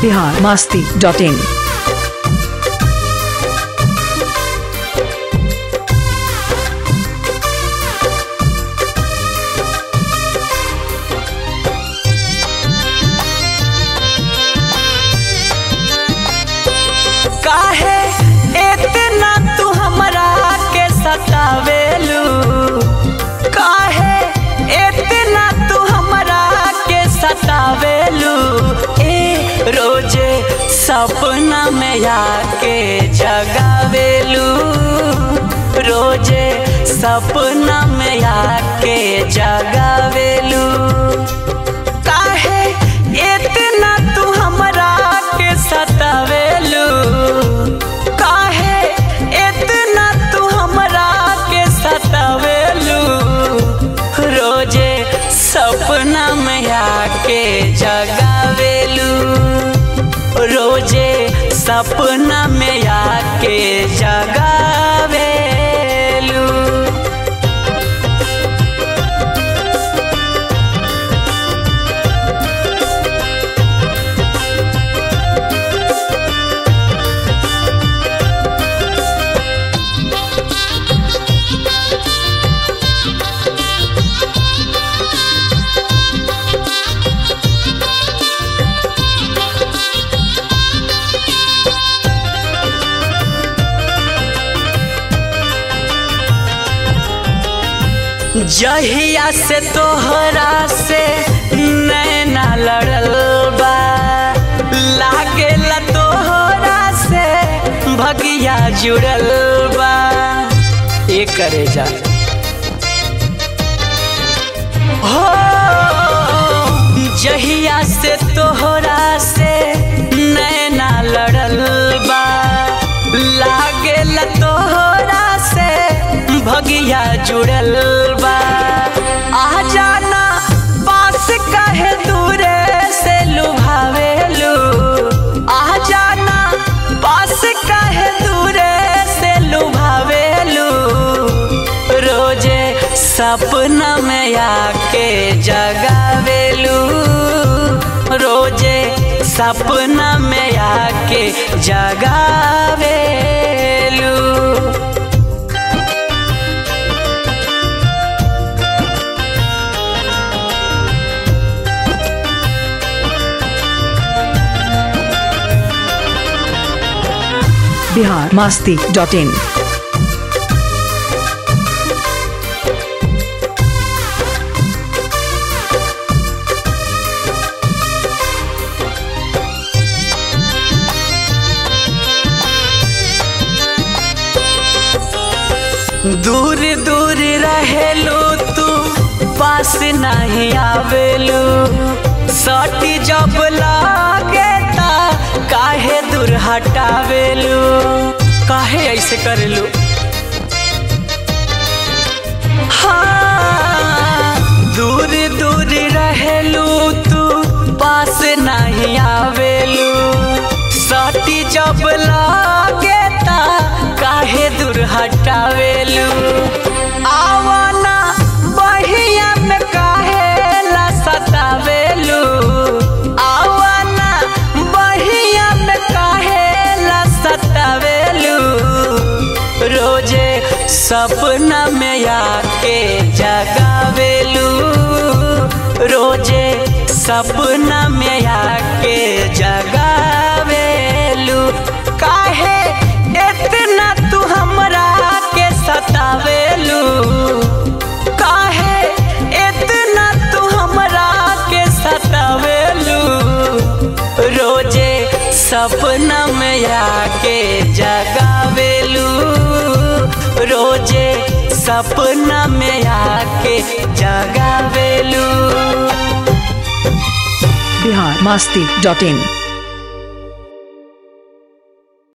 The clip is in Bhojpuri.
बिहार मास्ती डॉट इन काहे इतना तू हमरा के सतावेलू काहे इतना तू हमरा के सतावेलू ए रोजे सपना में आके जगावेलू रोजे सपना में आके जगावेलू काहे इतना तू हमरा के सतावेलू काहे इतना तू हमरा के सतावेलू रोजे सपना में आके जगावेलू रोजे सपना में आके जगावेलू जहिया से तोहरा से नैना लड़ल बा लागेला तोहरा से भगिया जुड़ल बा ए करे जा हो जहिया से तोहरा से नैना लड़ल बा लागेला तोहरा से भगिया जुड़ल बा आ जाना पास कहे दूरे से लुभावेलू आ जाना पास कहे दूरे से लुभावेलू रोजे सपना में आके जगावेलू रोजे सपना में आके जगावेलू बिहार मास्ती डॉट इन दूर दूर रहेलू तू पास नहीं आवेलू सटी जब लागे ता काहे दूर हटावेलू काहे ऐसे करेलू हाँ दूर दूर रहेलू तू पास नहीं आवेलू सटी जब लागे ता काहे दूर हटावेलू आवाना बहिया में काहे ला सतावेलू आवाना बहिया में काहे ला सतावेलू रोजे सपना में आके जगावेलू रोजे सपना में आके जगावेलू काहे इतना तू हमरा के सतावेलू काहे इतना तू हमरा के सतावेलू रोजे सपना में आके जगावेलू रोजे सपना में आके जगावेलू बिहार मास्ती डॉट इन